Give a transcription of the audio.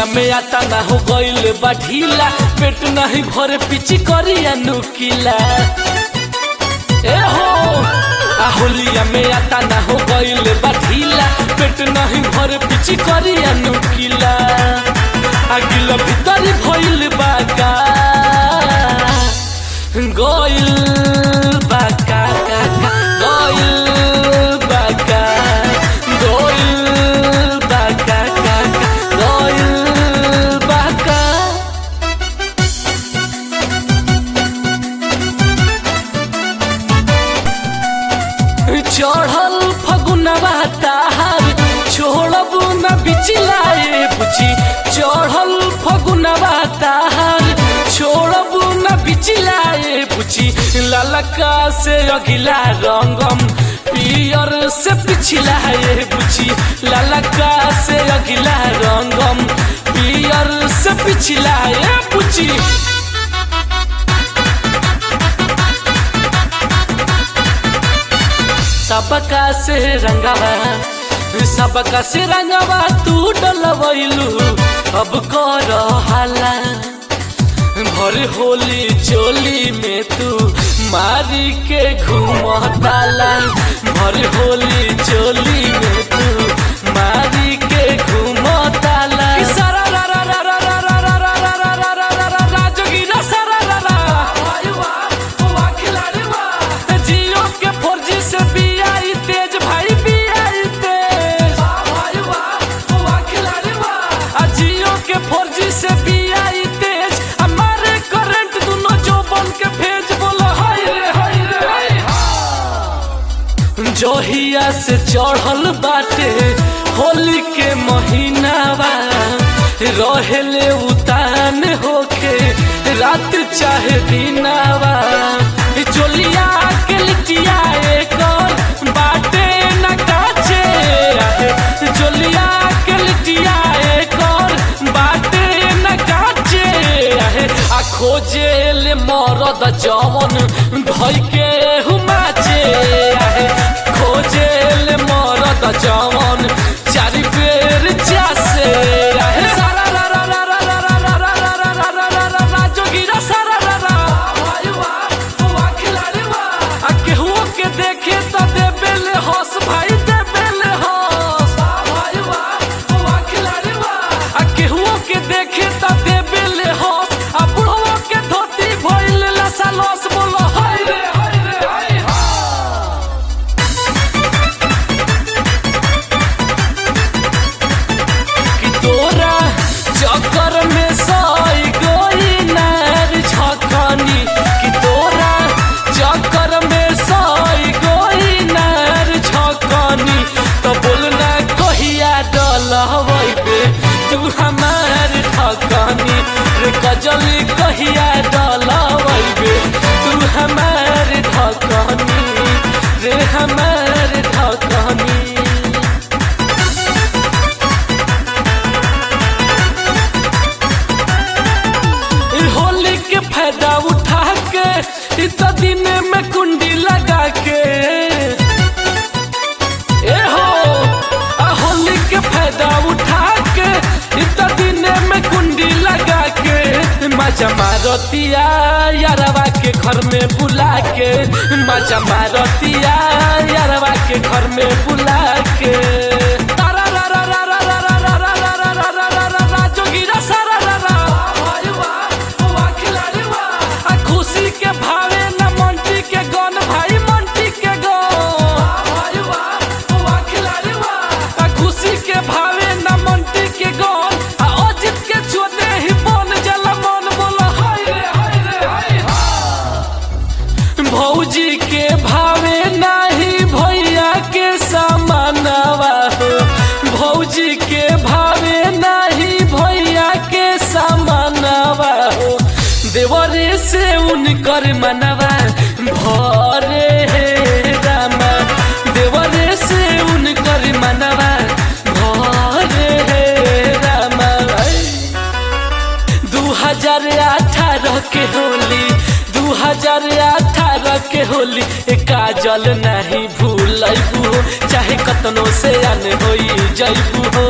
में आता ना हो गईल बा ढीला पेट नहीं भरे पिची करिया नुकीला ए हो आ होलिया में आता ना हो गईल बा ढीला पेट नहीं भरे पिची करिया नुकीला आ गिल भीतर भइल बा का गईल बा का का का गईल बा का गईल बा का का का गईल बा का चढ़ल फगुनवा ताहार छोड़ब न बिचिलाए बुझी चढ़ल फगुनवा ताहार छोड़ब न बिचिलाए बुझी ललका से अगिला रंगम पियर से पिछलाए बुझी ललका से अगिला रंगम पियर से पिछलाए बुझी सबका से रंगवा सबका से रंगवा तू डलवैलू अब कर हाला भर होली चोली में तू मारी के घूमताला भर होली चोली में तू मारी के घूमताला सारा रा रा रा रा रा रा रा रा रा रा रा रा रा रा रा जोगिरा सारा रा रा वाह वाह वाह खिलाड़ी वाह जियो के फोरजी से बीआई तेज भाई बीआई तेज वाह वाह वाह खिलाड़ी वाह जियो के फोरजी से बीआई तेज हमारे करंट दोनों जो बन के भेज बोलो हाय रे हाय रे हाय जोहिया से चढ़ल बाटे होली के महीनावा रहेले उतान होके रात चाहे दिनावा चोलिया के लिटिया एक बाटे न काचे आहे चोलिया के लिटिया एक बाटे न काचे आहे आ खोजे ले मरद जवन धई के हुमाचे आहे खोजे ले मरद जवन चारि बेर चासे आहे सारा रा रा रा रा रा रा रा रा रा रा रा रा रा रा जोगिरा सारा रा रा वाह वाह वाह खिलाड़ी वाह आ केहू के देखे त देबे ले हंस भाई देबे ले हंस वाह वाह वाह खिलाड़ी वाह आ केहू के देखे त देबे ले हंस आ बुढ़वा के धोती भइल लसा लस बोलो हाय रे हाय रे हाय कि तोरा चक्कर में सई गोई नार झकनी कि तोरा चक्कर में सई गोई नार झकनी तो बोलना कहिया डलबे तू हमार ठकनी रे कजली कहिया डलबे तू हमार ठकनी रे हमार ठकनी इ होली के फायदा उठा के इत दिन में कुंडी लगा के ए हो आ होली के फायदा उठा के इत दिन में कुंडी लगा के मजा मारतिया यारवा के घर में बुला के मजा मारतिया यारवा के घर में बुला के तारा रा रा रा रा रा रा रा रा रा रा रा रा रा रा जोगिरा सारा रा रा वाह खिलाड़ी वाह आ खुशी के भावे न मंटी के गन भाई मंटी के गन वाह खिलाड़ी वाह आ खुशी के भावे न मंटी के गन आ अजित के छोटे ही बन जला मन बोला हाय रे हाय रे हाय भौजी के भावे नाही भैया के सामानवा हो भौजी के भावे नाही भैया के सामानवा हो देवरे से उनकर मनवा भरे हे रामा देवरे से उनकर मनवा भरे हे रामा दू हजार अठारह के होली दू हजार अठारह के होली ए काजल नहीं भूलबू चाहे कतनो से अन होई जैबू हो